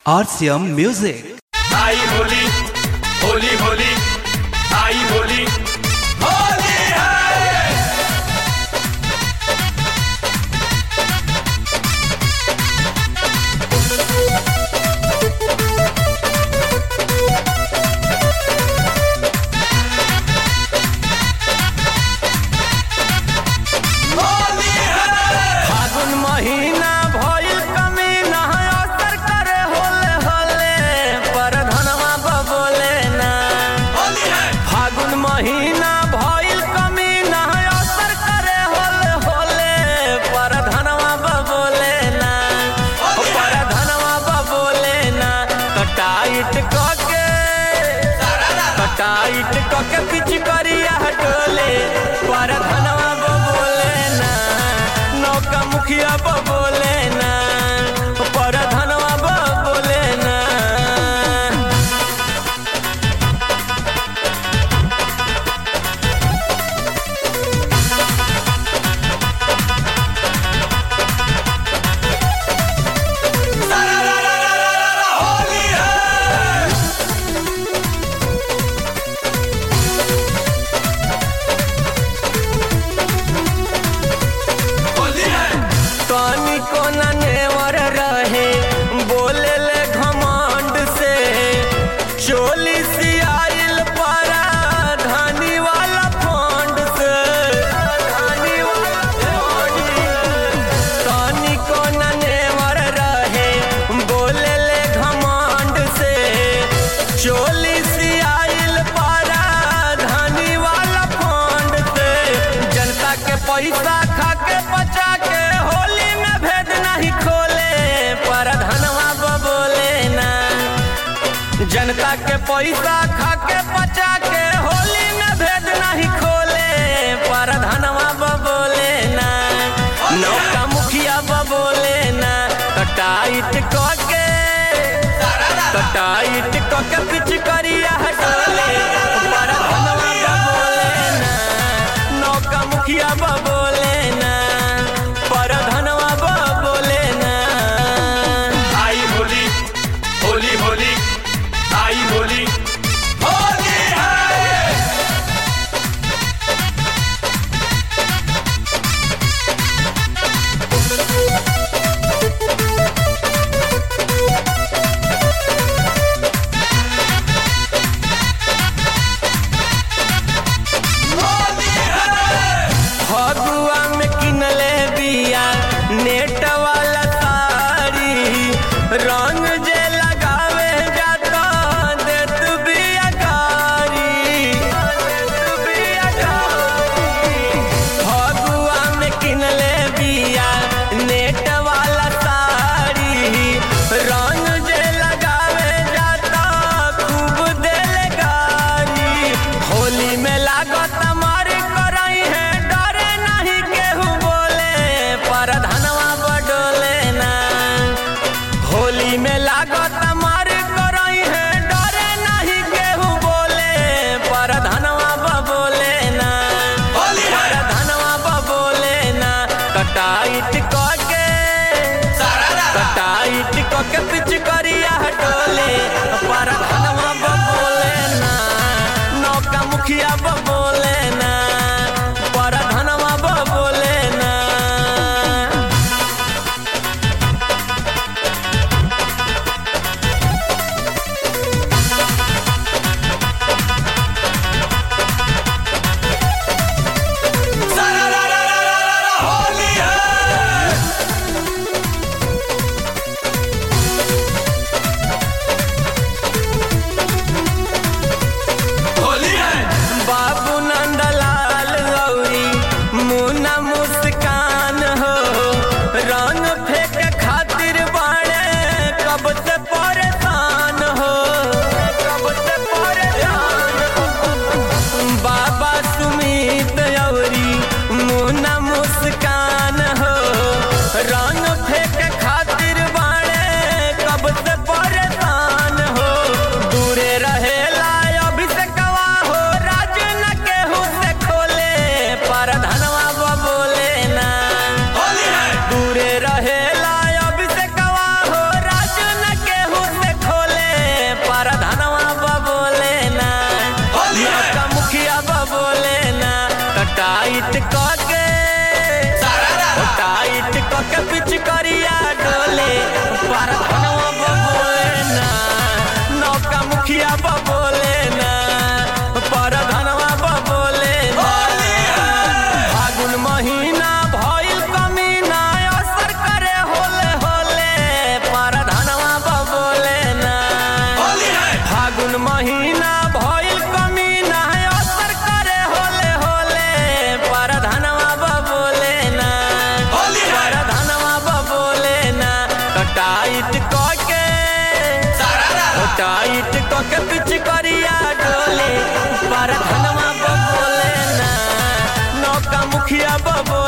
RCM Music. आई होली होली होली आई होली होली है होली है फागुन महीना भइल कमी नहा असर करे होले होले पर धनवा बबोले ना होली है फागुन महीना भइल कमी नहा असर करे होले होले पर धनवा बबोले ना ओ पर धनवा बबोले ना कटाइट कके कटाइट कके पिच करिया हटोले पर धनवा बबोले ना नौका मुखिया बबोले ना पर धनवा बबोले ना होली है होली है तनी को नेवर रहे बोले ले घमंड से चोली सियाइल परा धानी वाला फंड से धानी वाला फंड तनी को नेवर रहे बोले ले घमंड से चोली सियाइल परा धानी वाला फंड से जनता के पैसा खा के बचा के होली में भेद नहीं खोले पर धनवा बबोले ना जनता के पैसा खा के बचा के होली में भेद नहीं खोले पर धनवा बबोले ना नौका मुखिया बबोले ना कटाइट कके कटाइट कके पिच करिया हटोले पर धनवा बबोले ना नौका मुखिया बबोले ना पर धनवा बबोले ना आई होली होली होली आई होली होली है होली है फगुआ में किनले बिया नेट वाला साड़ी रंग जे लगावे जाता देत बिया गारी देत बिया गारी फगुआ में किनले बिया नेट वाला साड़ी रंग जे लगावे जाता खूब देले गारी होली में लागत मार करई है डरे नहीं केहू बोले पर धनवा बडोले ना होली में लागत मार करई है डरे नहीं केहू बोले पर धनवा बबोले ना होली है पर धनवा बबोले ना कटाइट कके कटाइट कके पिच करिया हटोले पर धनवा बबोले ना नौका मुखिया बबोले ना पर धनवा बबोले ना महीना भइल कमी ना असर करे होले होले पर धनवा बबोले ना होली है। पर धनवा बबोले ना तो टाइट कके सारा रा रा। टाइट कके पिच करिया डोले पर धनवा बबोले ना नौका मुखिया बबोले